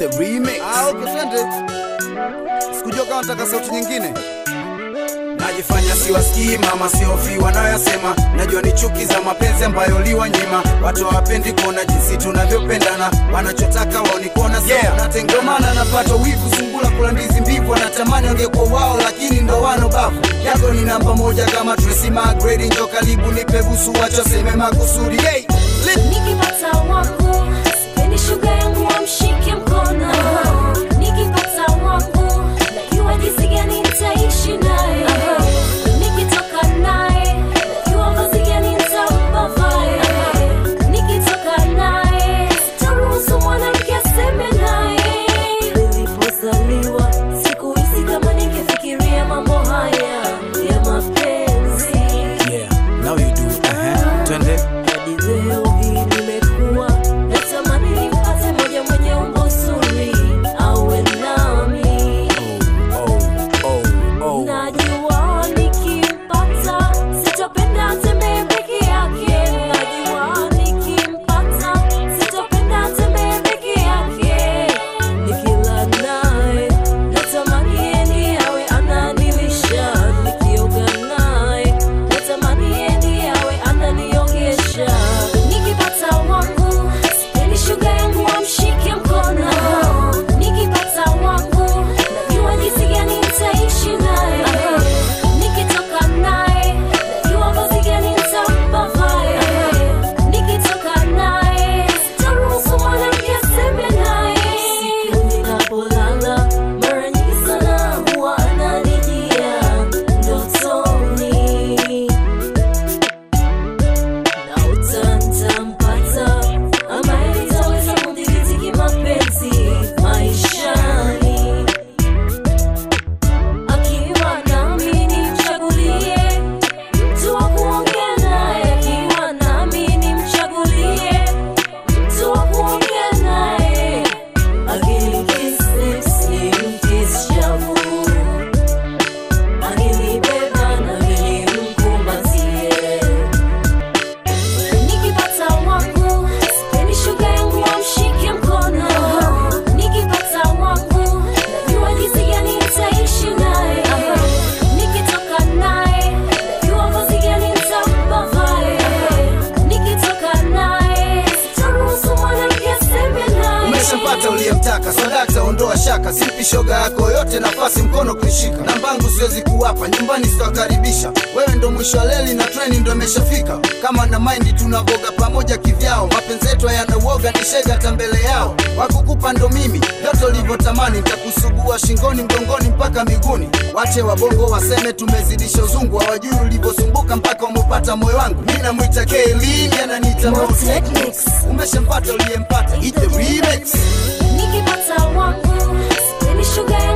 the remix. Ah, okay, twende. Sikujua kama nataka sauti nyingine. Najifanya siwasikii mama, siofi wanayoyasema. Najua ni chuki za mapenzi ambayo liwanyima. Watu hawapendi kuona jinsi tunavyopendana, wanachotaka wao ni kuona Yeah. sawa. Ndio maana napata wivu, sungula kula ndizi mbivu, anatamani ongekuwa wao, lakini ndo wano bavu. Yako ni namba moja kama Tracy McGrady, njo karibu nipe busu, wacha seme makusudi. Hey, lit. Nikipata wangu sipendi shuga yangu wamshike mkono. Nikipata wangu najua jinsi gani nitaishi naye. Nikitoka naye najua vazi gani nitampa vae. Nikitoka naye sitaruhusu mwanamke aseme naye. Nilipozaliwa sikuhisi kama ningefikiria mambo haya ya mapenzi. Yeah, now you do. Uh-huh. Twende. Hadi leo hii nimekuwa natamani nimpate moja mwenye umbo zuri awe nami. Oh, oh, oh. Najua nikimpata sitopenda atembee peke yake. Najua nikimpata sitopenda atembee peke yake. Nikila naye natamani yeye ndiye awe ananilisha. Nikioga naye natamani yeye ndiye awe ananiogesha. Nikipata wangu sipendi shuga yangu wamshike mkono. Nikipata wangu najua jinsi gani nitaishi naye. Nikitoka naye najua vazi gani nitampa vae. Nikitoka naye sitaruhusu mwanamke aseme naye. Siku ninapolala mara nyingi sana huwa ananijia ndotoni na utantampata ambaye nitaweza kudhibiti kimapenzi maishani. Akiwa nami nimchagulie mtu wa kuongea naye, akiwa nami nimchagulie mtu wa kuongea naye. Akinikisi simkishavu, akinibeba nami nimkumbatie. Nikipata wangu sipendi shuga yangu wamshike mkono. Nikipata wangu najua jinsi gani nitaishi naye. Nikitoka naye najua vazi gani nitampa vae. Nikitoka naye sitaruhusu mwanamke aseme naye. Umeshampata uliyemtaka, sadakta, ondoa shaka, simpi shoga yako yote nafasi mkono kuishika. Nambangu siwezi kuwapa, nyumbani sitawakaribisha. Wewe ndo mwisho wa leli na treni ndo imeshafika. Kama na maindi tunavoga pamoja kivyao, mapenzi yetu hayana uoga, ni shega hata mbele yao. Wakukupa ndo mimi, vyote ulivyotamani, nitakusugua shingoni, mgongoni mpaka miguuni. Wache wabongo waseme tumezidisha uzungu, hawajui ulivyosumbuka mpaka umepata moyo wangu. Mimi namwita Kaylin, ananiita Mo Mo Technics. Umeshampata uliyempata, eat the remix. Nikipata wangu sipendi shuga